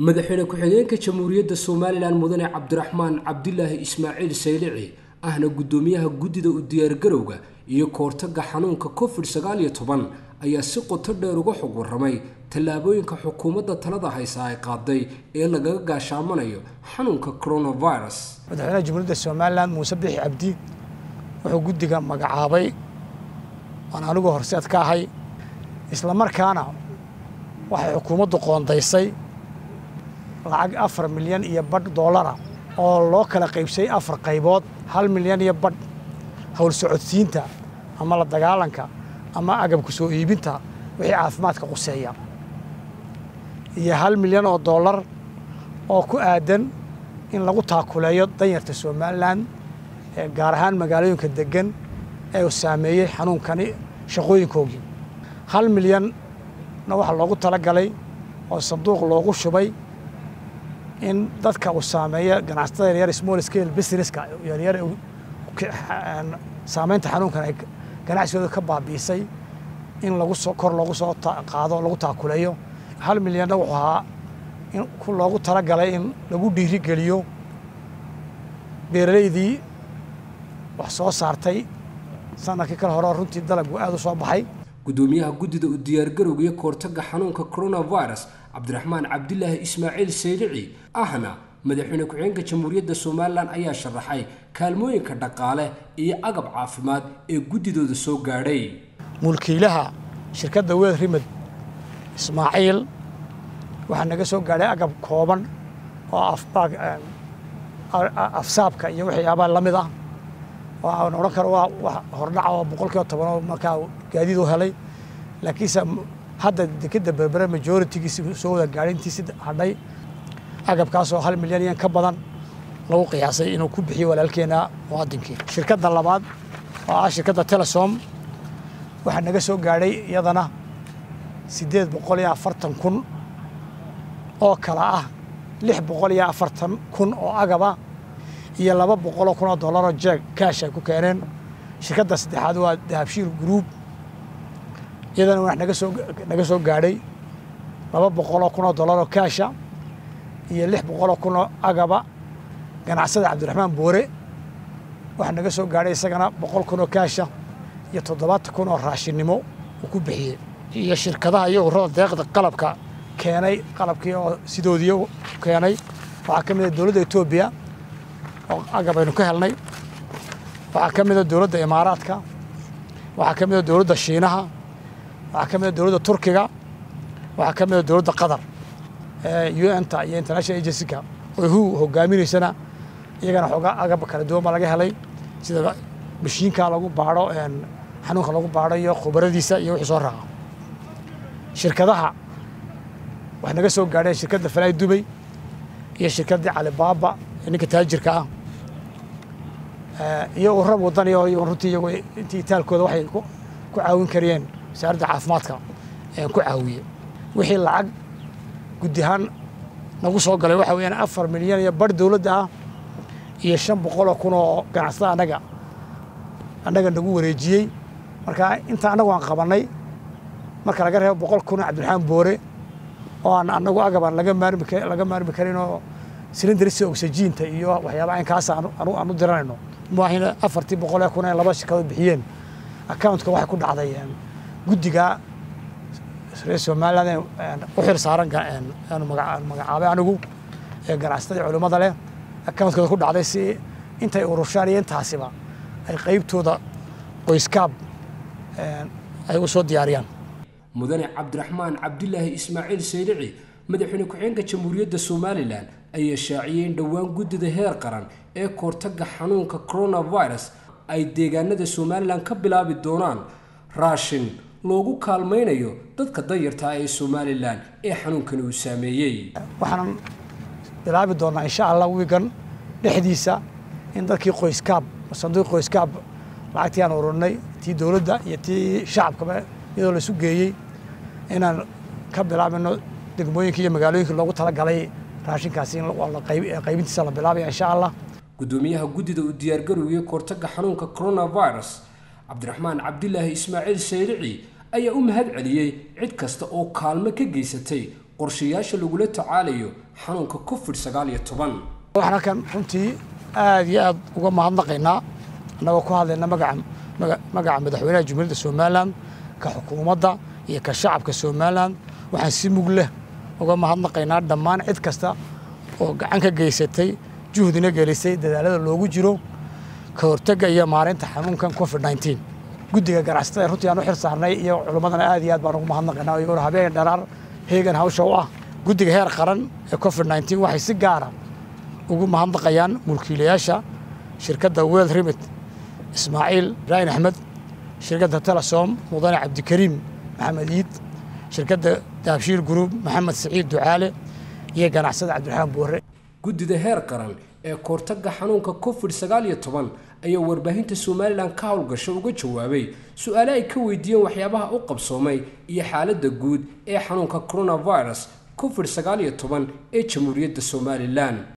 madaxweyne ku-xigeenka jamhuuriyadda somalilan mudane cabdiraxmaan cabdilaahi ismaaciil saylici ahna guddoomiyaha guddida u diyaargarowga iyo kahortaga xanuunka covid sagaal iyo toban ayaa si qoto dheer uga xog warramay tallaabooyinka xukuumadda talada haysa ay qaaday ee lagaga gaashaamanayo xanuunka coronavirus madaxweynaha jamhuuriyadda somalilan muuse bixi cabdi wuxuu guddiga magacaabay waan anigu horseed ka ahay isla markaana waxay xukuumaddu qoondaysay lacag afar milyan iyo badh doolara oo loo kala qaybsay afar qaybood hal milyan iyo badh howl socodsiinta ama la dagaalanka ama agabka soo iibinta wixii caafimaadka quseeya iyo hal milyan oo doolar oo ku aadan in lagu taakuleeyo danyarta somalilan gaar ahaan magaalooyinka degan ee uu saameeyey xanuunkani shaqooyinkoogii hal milyanna waxaa loogu talagalay oo sanduuq loogu shubay in dadka uu saameeya ganacsatada yaryar small scale businesska yaryar saamaynta xanuunkan ay ganacsigooda ka baabi'isay in lagu soo kor loogu soo qaado lagu taakuleeyo hal milyanna wuxuu ahaa in loogu talagalay in lagu dhiirigeliyo beeraleydii wax soo saartay sanadkii kale hore runtii dalaggu aad u soo baxay guddoomiyaha guddida u diyaargarowga iyo kahortaga xanuunka coronavirus cabdiraxmaan cabdilaahi ismaaciil saylici ahna madaxweyne ku-xigeenka jamhuuriyadda somalilan ayaa sharaxay kaalmooyinka dhaqaale iyo agab caafimaad ee guddidooda soo gaadhay mulkiilaha shirkadda weed rimed ismaaciil waxaa naga soo gaadhay agab kooban oo afsaabka iyo waxyaabaha la mid ah oo aan odhan karo waa wax hordhaca oo boqol kiiba toban oo markaa gaadiid u helay laakiinse hadda dekeda berbere majoritigiisi soo wada gaadhay intiisi hadhay agabkaasoo hal milyan iyan ka badan lagu qiyaasay inuu ku bixiyo walaalkeena muwaadinkii shirkadda labaad oo ah shirkadda telesom waxaa naga soo gaadhay iyadana siddeed boqol iyo afartan kun oo kala ah lix boqol iyo afartan kun oo agaba iyo laba boqoloo kun oo dollaroo jeeg kaash ay ku keeneen shirkadda saddexaad waa dahabshiil group iyadana wax naga soo naga soo gaadhay laba boqoloo kun oo dollaroo kaasha iyo lix boqoloo kun oo agaba ganacsada cabdiraxmaan boore waxaa naga soo gaadhay isagana boqol kun oo kaasha iyo toddobaatan kun oo raashinnimo uu ku bixiyey iyo shirkadaha iyo ururada deeqda qalabka keenay qalabkii oo sidoodii keenay waxaa ka mid a dowladda etoobiya oo agab aynu ka helnay waxaa ka mid a dowladda imaaraadka waxaa ka mid a dowladda shiinaha waxaa ka mid a dowladda turkiga waxaa ka mid a dowladda qatar un-ta iyo international agencyka oo hu hogaaminaysana iyagana xoogaa agab kala duwan baa laga helay sida mashiinka lagu baadho xanuunka lagu baadho iyo khubaradiisa iyo wixii soo raaca shirkadaha waxay naga soo gaadheen shirkadda falaay dubay iyo shirkaddii calibaaba ee ninka taajirka ah iyo urab wadani oo iyago runtii iyago intii itaalkooda waxay ku caawin kariyeen wasaaradda caafimaadka ku caawiye wixii lacag guddi ahaan nagu soo galay waxa weeyaan afar milyan iyo bar dowladda ah iyo shan boqoloo kun oo ganacsada annaga annaga nagu wareejiyey marka inta annagu aan qabannay marka laga reebo boqol kun oo cabdiraxmaan boore oo aan annagu agabaan laga maarmi laga maarmi karin oo silindarisa oxygiinta iyo waxyaaba aynkaas aan u diranayno maahina afartii boqol ee kun ee laba shirkadood bixiyeen accountka waxay ku dhacday guddiga reer somaliland u xil saaran aanu magacaabay anigu ee ganacsatadii culimmada leh accountkooda ku dhacday si intay urushaan iyo intaasiba ay qaybtooda qoyskaab ay u soo diyaariyaan mudane cabdiraxmaan cabdilaahi ismaaciil saylici madaxweyne ku-xigeenka jamhuuriyadda somalilan ayaa shaaciyey in dhowaan guddida heer qaran ee kahortaga xanuunka coronavirus ay deegaanada somalilan ka bilaabi doonaan raashin loogu kaalmaynayo dadka danyartaa ee somalilan ee xanuunkani uu saameeyey waxaan bilaabi doonaa insha allah wiigan dhexdiisa in dadkii qoyskaab sanduuq qoyskaab lacagtii aan ururnay tii dowladda iyo tii shacabkaba iyadoo laisu geeyey inaan ka bilaabino degmooyinkii iyo magaalooyinkii loogu talagalay raashinkaasi qaybintiisa la bilaabaya insha allah guddoomiyaha guddida u diyaargarowga kahortaga xanuunka coronavirus cabdiraxmaan cabdilaahi ismaaciil saylici ayaa u mahad celiyey cid kasta oo kaalmo ka geysatay qorshayaasha lagula tacaalayo xanuunka covid sagaal iyo toban waxaan halkan runtii aad iyo aad uga mahadnaqaynaa annagoo ku hadlayna magaca magaca madaxweynaha jumhuuriyadda somalilan ka xukuumadda iyo ka shacabka somalilan waxaan si mug leh uga mahadnaqaynaa dhammaan cid kasta oo gacan ka geysatay juhdina gelisay dadaalada loogu jiro ka hortagga iyo maareynta xanuunkan covid nneteen guddiga ganacsatada runtii aan u xil saarnay iyo culimmadana aad iyo aad baan ugu mahadnaqaynaa iyagoo habeen dharaar heegan hawsha u ah guddiga heer qaran ee covid nneteen waxay si gaara ugu mahadnaqayaan mulkiilayaasha shirkadda world remit ismaaciil ibraahim axmed shirkadda telesom mudane cabdikariim maxamed iid shirkadda daabshiil guruub maxamed siciid ducaale iyo ganacsada cabdiraxmaan boore guddida heer qaran ee koortagga xanuunka covid sagaal iyo toban ayaa warbaahinta somalilan ka howlgasho uga jawaabay su-aale ay ka weydiiyeen waxyaabaha u qabsoomay iyo xaaladda guud ee xanuunka coronavirus covid sagaal iyo toban ee jamhuuriyadda somalilan